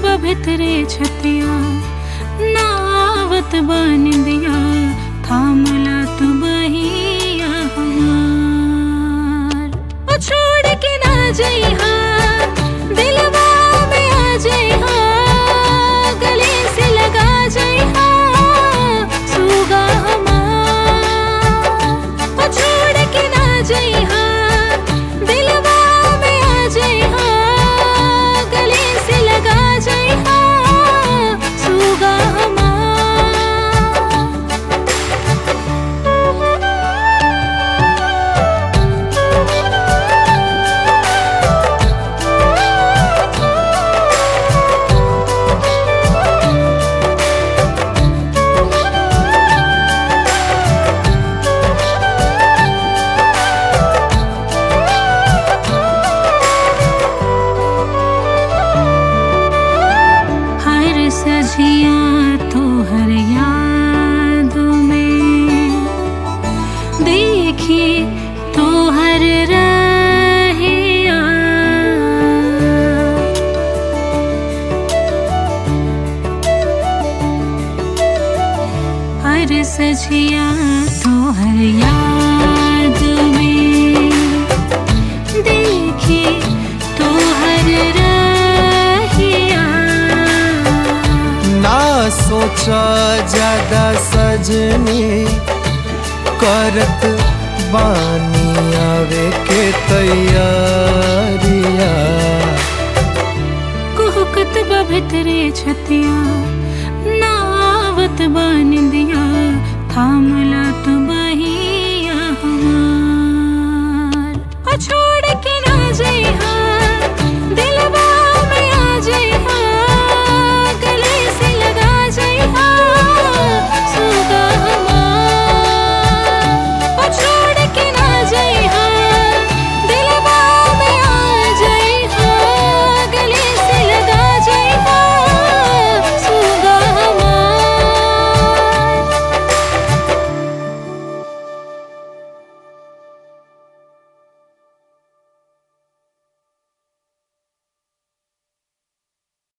भितरे छतिया नावत बानिंदिया थामला तू बहिया हमार ओ छोड़ के ना जइहा दिलवा में आ जइहा गले से लगा जइहा सुगा हमार ओ छोड़ के ना जइहा दिलवा में आ जइहा गले से लगा जइहा सुगा हमार हर सजिया तो हर याद में देखी तो हर रहिया हर सजिया तो हर याद में देखी तो हर रहिया ना सोचा ज्यादा सजनी करत बानी आवे के तैयारिया कुहकत बा भितरे छतिया नावत बानिंदिया थामला तू बहिया हमार ओ छोड़